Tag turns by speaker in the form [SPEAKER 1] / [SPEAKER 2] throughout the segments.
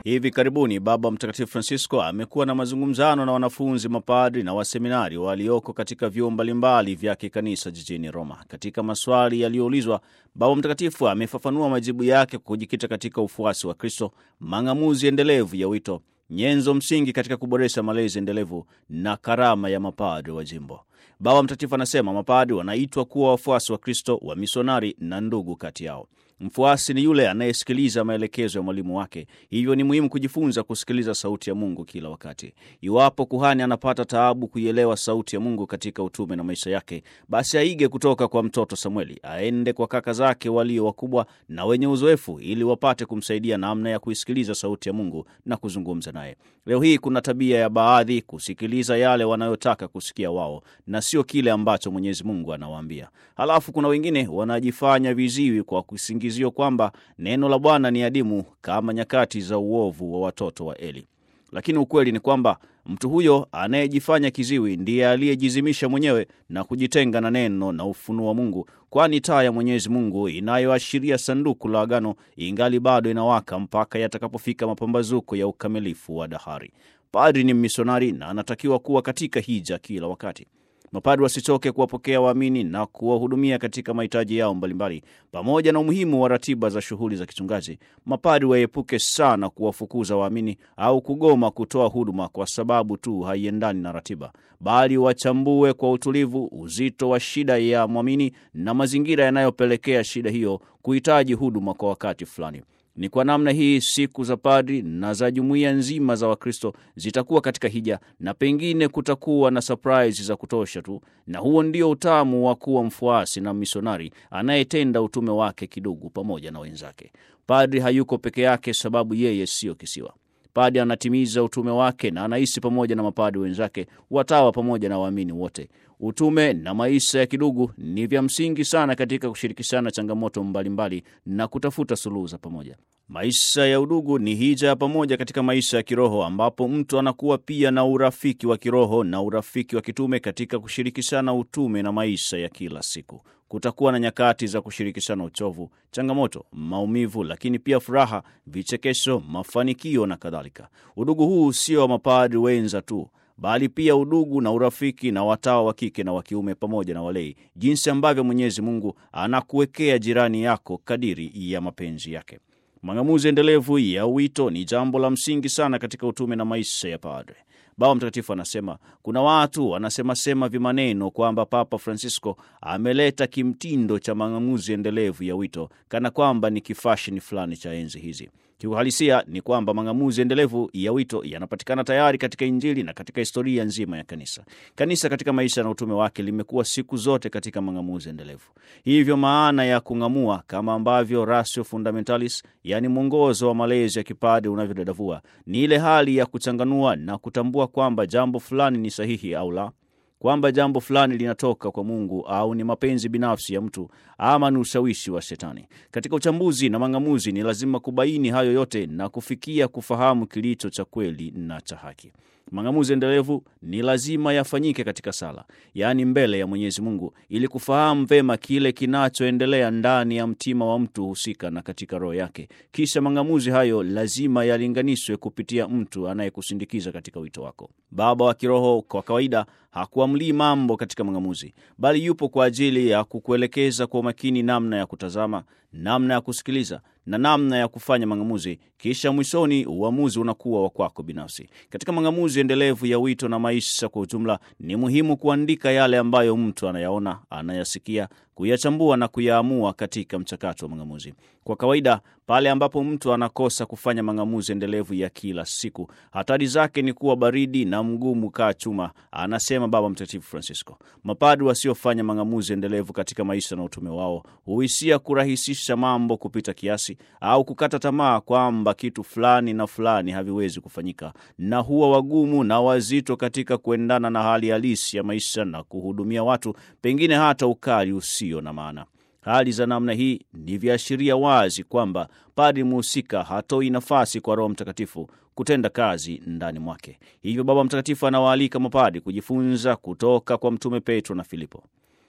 [SPEAKER 1] Hivi karibuni Baba Mtakatifu Francisco amekuwa na mazungumzano na wanafunzi, mapadri na waseminari walioko katika vyuo mbalimbali vya kikanisa jijini Roma. Katika maswali yaliyoulizwa, Baba Mtakatifu amefafanua majibu yake kwa kujikita katika ufuasi wa Kristo, mang'amuzi endelevu ya wito, nyenzo msingi katika kuboresha malezi endelevu na karama ya mapadri wa jimbo. Baba Mtakatifu anasema mapadri wanaitwa kuwa wafuasi wa Kristo, wa misionari na ndugu kati yao. Mfuasi ni yule anayesikiliza maelekezo ya mwalimu wake. Hivyo ni muhimu kujifunza kusikiliza sauti ya Mungu kila wakati. Iwapo kuhani anapata taabu kuielewa sauti ya Mungu katika utume na maisha yake, basi aige kutoka kwa mtoto Samueli, aende kwa kaka zake walio wakubwa na wenye uzoefu, ili wapate kumsaidia namna ya kuisikiliza sauti ya Mungu na kuzungumza naye. Leo hii kuna tabia ya baadhi kusikiliza yale wanayotaka kusikia wao na sio kile ambacho Mwenyezi Mungu anawaambia. Halafu kuna wengine wanajifanya viziwi kwa kusingizio kwamba neno la Bwana ni adimu kama nyakati za uovu wa watoto wa Eli. Lakini ukweli ni kwamba mtu huyo anayejifanya kiziwi ndiye aliyejizimisha mwenyewe na kujitenga na neno na ufunuo wa Mungu, kwani taa ya Mwenyezi Mungu inayoashiria sanduku la agano ingali bado inawaka mpaka yatakapofika mapambazuko ya ukamilifu wa dahari. Padri ni mmisionari na anatakiwa kuwa katika hija kila wakati. Mapadri wasichoke kuwapokea waamini na kuwahudumia katika mahitaji yao mbalimbali. Pamoja na umuhimu wa ratiba za shughuli za kichungaji, mapadri waepuke sana kuwafukuza waamini au kugoma kutoa huduma kwa sababu tu haiendani na ratiba, bali wachambue kwa utulivu uzito wa shida ya mwamini na mazingira yanayopelekea shida hiyo kuhitaji huduma kwa wakati fulani. Ni kwa namna hii siku za padri na za jumuiya nzima za Wakristo zitakuwa katika hija, na pengine kutakuwa na surprise za kutosha tu, na huo ndio utamu wa kuwa mfuasi na misionari anayetenda utume wake kidogo pamoja na wenzake. Padri hayuko peke yake, sababu yeye siyo kisiwa. Padri anatimiza utume wake na anaishi pamoja na mapadri wenzake, watawa pamoja na waamini wote. Utume na maisha ya kidugu ni vya msingi sana katika kushirikishana changamoto mbalimbali na kutafuta suluhu za pamoja. Maisha ya udugu ni hija ya pamoja katika maisha ya kiroho, ambapo mtu anakuwa pia na urafiki wa kiroho na urafiki wa kitume katika kushirikishana utume na maisha ya kila siku. Kutakuwa na nyakati za kushirikishana uchovu, changamoto, maumivu, lakini pia furaha, vichekesho, mafanikio na kadhalika. Udugu huu sio wa mapadri wenza tu bali pia udugu na urafiki na watawa wa kike na wa kiume pamoja na walei, jinsi ambavyo Mwenyezi Mungu anakuwekea jirani yako kadiri ya mapenzi yake. Mang'amuzi endelevu ya wito ni jambo la msingi sana katika utume na maisha ya padre. Baba Mtakatifu anasema kuna watu wanasemasema vimaneno kwamba Papa Francisco ameleta kimtindo cha mang'amuzi endelevu ya wito kana kwamba ni kifashini fulani cha enzi hizi. Kiuhalisia ni kwamba mang'amuzi endelevu ya wito yanapatikana tayari katika Injili na katika historia nzima ya Kanisa. Kanisa katika maisha na utume wake limekuwa siku zote katika mang'amuzi endelevu. Hivyo maana ya kung'amua, kama ambavyo Ratio Fundamentalis, yaani mwongozo wa malezi ya kipadre unavyodadavua, ni ile hali ya kuchanganua na kutambua kwamba jambo fulani ni sahihi au la kwamba jambo fulani linatoka kwa Mungu au ni mapenzi binafsi ya mtu ama ni ushawishi wa Shetani. Katika uchambuzi na mang'amuzi, ni lazima kubaini hayo yote na kufikia kufahamu kilicho cha kweli na cha haki. Mang'amuzi endelevu ni lazima yafanyike katika sala, yaani mbele ya Mwenyezi Mungu, ili kufahamu vema kile kinachoendelea ndani ya mtima wa mtu husika na katika roho yake. Kisha mang'amuzi hayo lazima yalinganishwe kupitia mtu anayekusindikiza katika wito wako. Baba wa kiroho kwa kawaida hakuamlii mambo katika mang'amuzi, bali yupo kwa ajili ya kukuelekeza kwa umakini namna ya kutazama, namna ya kusikiliza na namna ya kufanya mang'amuzi. Kisha mwishoni uamuzi unakuwa wa kwako binafsi. Katika mang'amuzi endelevu ya wito na maisha kwa ujumla, ni muhimu kuandika yale ambayo mtu anayaona, anayasikia, kuyachambua na kuyaamua katika mchakato wa mang'amuzi. Kwa kawaida, pale ambapo mtu anakosa kufanya mang'amuzi endelevu ya kila siku, hatari zake ni kuwa baridi na mgumu kaa chuma, anasema Baba Mtakatifu Francisco. Mapadri wasiofanya mang'amuzi endelevu katika maisha na utume wao huhisia kurahisisha mambo kupita kiasi au kukata tamaa kwamba kitu fulani na fulani haviwezi kufanyika, na huwa wagumu na wazito katika kuendana na hali halisi ya maisha na kuhudumia watu, pengine hata ukali usio na maana. Hali za namna hii ni viashiria wazi kwamba padri muhusika hatoi nafasi kwa Roho Mtakatifu kutenda kazi ndani mwake. Hivyo Baba Mtakatifu anawaalika mapadri kujifunza kutoka kwa Mtume Petro na Filipo.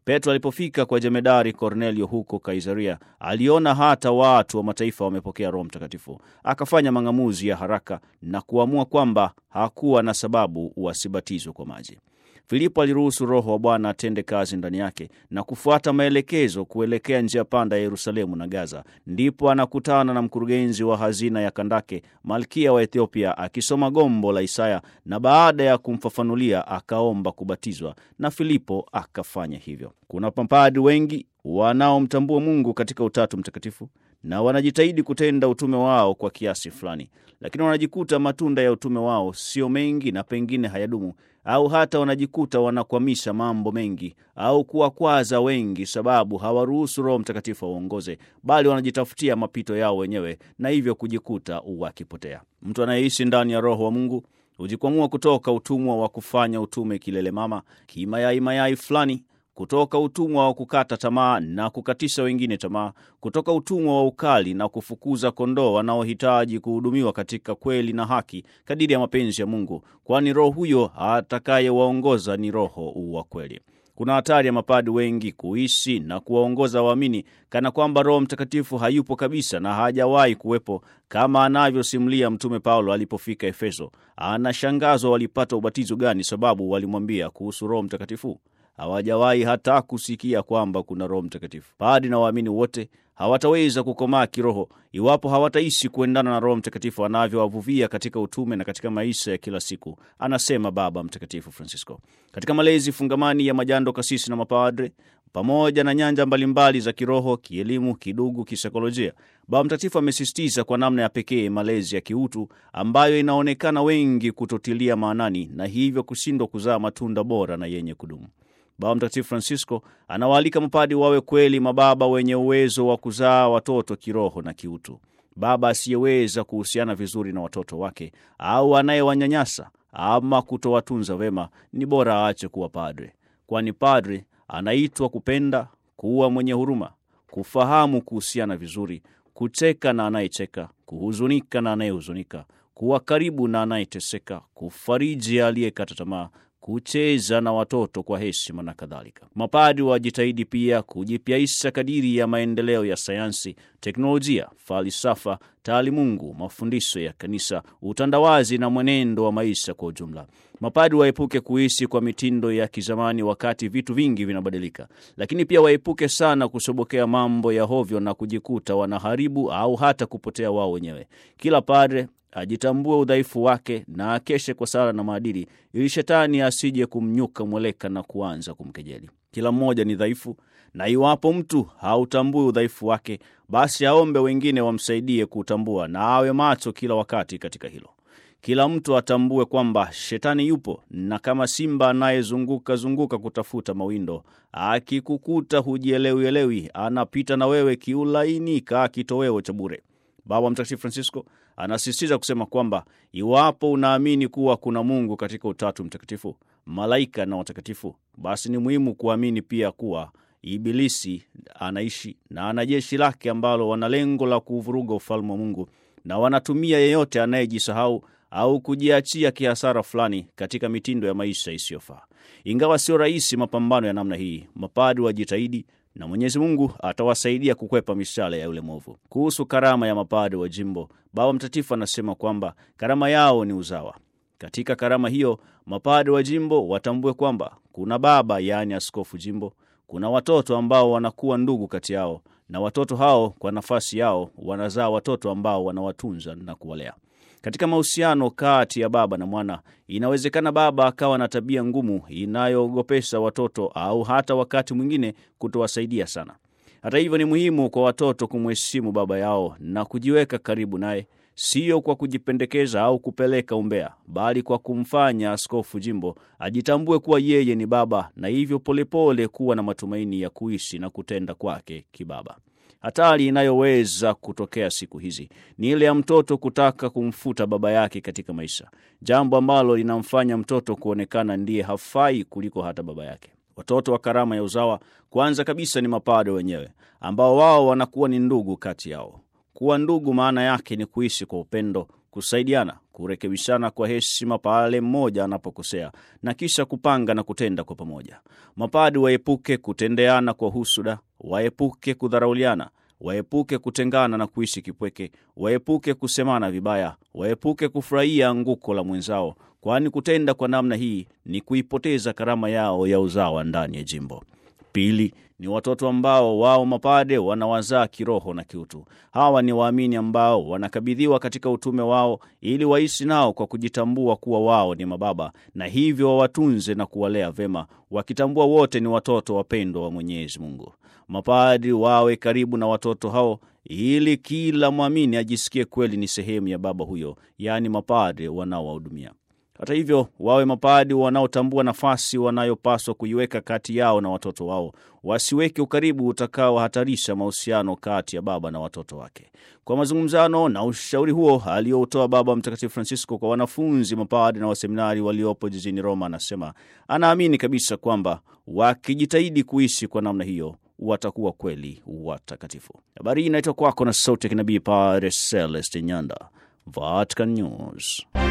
[SPEAKER 1] Petro alipofika kwa jemedari Kornelio huko Kaisaria, aliona hata watu wa mataifa wamepokea Roho Mtakatifu. Akafanya mang'amuzi ya haraka na kuamua kwamba hakuwa na sababu wasibatizwe kwa maji. Filipo aliruhusu Roho wa Bwana atende kazi ndani yake na kufuata maelekezo kuelekea njia panda ya Yerusalemu na Gaza. Ndipo anakutana na mkurugenzi wa hazina ya Kandake, malkia wa Ethiopia, akisoma gombo la Isaya, na baada ya kumfafanulia akaomba kubatizwa, na Filipo akafanya hivyo. Kuna mapadri wengi wanaomtambua Mungu katika Utatu Mtakatifu na wanajitahidi kutenda utume wao kwa kiasi fulani, lakini wanajikuta matunda ya utume wao sio mengi na pengine hayadumu, au hata wanajikuta wanakwamisha mambo mengi au kuwakwaza wengi, sababu hawaruhusu Roho Mtakatifu awaongoze, bali wanajitafutia mapito yao wenyewe na hivyo kujikuta wakipotea. Mtu anayeishi ndani ya Roho wa Mungu hujikwamua kutoka utumwa wa kufanya utume kilele mama kimayai mayai fulani kutoka utumwa wa kukata tamaa na kukatisha wengine tamaa, kutoka utumwa wa ukali na kufukuza kondoo wanaohitaji kuhudumiwa katika kweli na haki kadiri ya mapenzi ya Mungu, kwani roho huyo atakayewaongoza ni Roho wa kweli. Kuna hatari ya mapadi wengi kuishi na kuwaongoza waamini kana kwamba Roho Mtakatifu hayupo kabisa na hajawahi kuwepo, kama anavyosimulia Mtume Paulo alipofika Efeso. Anashangazwa walipata ubatizo gani, sababu walimwambia kuhusu Roho Mtakatifu hawajawahi hata kusikia kwamba kuna Roho Mtakatifu. Padi na waamini wote hawataweza kukomaa kiroho iwapo hawataishi kuendana na Roho Mtakatifu anavyowavuvia katika utume na katika maisha ya kila siku, anasema Baba Mtakatifu Francisco. Katika malezi fungamani ya majando, kasisi na mapadre, pamoja na nyanja mbalimbali za kiroho, kielimu, kidugu, kisaikolojia, Baba Mtakatifu amesisitiza kwa namna ya pekee malezi ya kiutu ambayo inaonekana wengi kutotilia maanani na hivyo kushindwa kuzaa matunda bora na yenye kudumu. Baba Mtakatifu Francisco anawaalika mapadi wawe kweli mababa wenye uwezo wa kuzaa watoto kiroho na kiutu. Baba asiyeweza kuhusiana vizuri na watoto wake au anayewanyanyasa ama kutowatunza vema, ni bora aache kuwa padre, kwani padre anaitwa kupenda, kuwa mwenye huruma, kufahamu kuhusiana vizuri, kucheka na anayecheka, kuhuzunika na anayehuzunika, kuwa karibu na anayeteseka, kufariji aliyekata tamaa kucheza na watoto kwa heshima na kadhalika. Mapadi wajitahidi pia kujipyaisha kadiri ya maendeleo ya sayansi, teknolojia, falsafa, taalimungu, mafundisho ya kanisa, utandawazi na mwenendo wa maisha kwa ujumla. Mapadi waepuke kuishi kwa mitindo ya kizamani wakati vitu vingi vinabadilika, lakini pia waepuke sana kusobokea mambo ya hovyo na kujikuta wanaharibu au hata kupotea wao wenyewe. Kila padre ajitambue udhaifu wake na akeshe kwa sala na maadili, ili shetani asije kumnyuka mweleka na kuanza kumkejeli. Kila mmoja ni dhaifu, na iwapo mtu hautambui udhaifu wake, basi aombe wengine wamsaidie kuutambua na awe macho kila wakati katika hilo. Kila mtu atambue kwamba shetani yupo, na kama simba anayezunguka zunguka kutafuta mawindo, akikukuta hujielewielewi, anapita na wewe kiulaini kaa kitoweo cha bure. Baba Mtakatifu Francisco anasisitiza kusema kwamba iwapo unaamini kuwa kuna Mungu katika Utatu Mtakatifu, malaika na watakatifu, basi ni muhimu kuamini pia kuwa Ibilisi anaishi na ana jeshi lake ambalo wana lengo la kuvuruga ufalme wa Mungu, na wanatumia yeyote anayejisahau au kujiachia kihasara fulani katika mitindo ya maisha isiyofaa. Ingawa sio rahisi mapambano ya namna hii, mapadi wajitahidi na Mwenyezi Mungu atawasaidia kukwepa mishale ya yule mwovu. Kuhusu karama ya mapade wa jimbo, Baba Mtakatifu anasema kwamba karama yao ni uzawa. Katika karama hiyo, mapade wa jimbo watambue kwamba kuna baba, yaani askofu jimbo, kuna watoto ambao wanakuwa ndugu kati yao, na watoto hao kwa nafasi yao wanazaa watoto ambao wanawatunza na kuwalea. Katika mahusiano kati ya baba na mwana, inawezekana baba akawa na tabia ngumu inayoogopesha watoto au hata wakati mwingine kutowasaidia sana. Hata hivyo, ni muhimu kwa watoto kumheshimu baba yao na kujiweka karibu naye, sio kwa kujipendekeza au kupeleka umbea, bali kwa kumfanya askofu jimbo ajitambue kuwa yeye ni baba, na hivyo polepole kuwa na matumaini ya kuishi na kutenda kwake kibaba. Hatari inayoweza kutokea siku hizi ni ile ya mtoto kutaka kumfuta baba yake katika maisha, jambo ambalo linamfanya mtoto kuonekana ndiye hafai kuliko hata baba yake. Watoto wa karama ya uzawa kwanza kabisa ni mapade wenyewe, ambao wao wanakuwa ni ndugu kati yao. Kuwa ndugu maana yake ni kuishi kwa upendo, kusaidiana, kurekebishana kwa heshima pale mmoja anapokosea, na kisha kupanga na kutenda kwa pamoja. Mapadi waepuke kutendeana kwa husuda, waepuke kudharauliana waepuke kutengana na kuishi kipweke, waepuke kusemana vibaya, waepuke kufurahia anguko la mwenzao, kwani kutenda kwa namna hii ni kuipoteza karama yao ya uzawa ndani ya jimbo. Pili ni watoto ambao wao mapade wanawazaa kiroho na kiutu. Hawa ni waamini ambao wanakabidhiwa katika utume wao ili waishi nao kwa kujitambua kuwa wao ni mababa, na hivyo wawatunze na kuwalea vema, wakitambua wote ni watoto wapendwa wa Mwenyezi Mungu. Mapadri wawe karibu na watoto hao ili kila mwamini ajisikie kweli ni sehemu ya baba huyo, yaani mapadri wanaowahudumia. Hata hivyo wawe mapadi wanaotambua nafasi wanayopaswa kuiweka kati yao na watoto wao, wasiweke ukaribu utakaohatarisha mahusiano kati ya baba na watoto wake. Kwa mazungumzano na ushauri huo aliyoutoa Baba Mtakatifu Francisco kwa wanafunzi mapadi na waseminari waliopo jijini Roma, anasema anaamini kabisa kwamba wakijitahidi kuishi kwa namna hiyo watakuwa kweli watakatifu. Habari hii inaitwa kwako na sauti ya kinabii Padre Celeste Nyanda, Vatican News.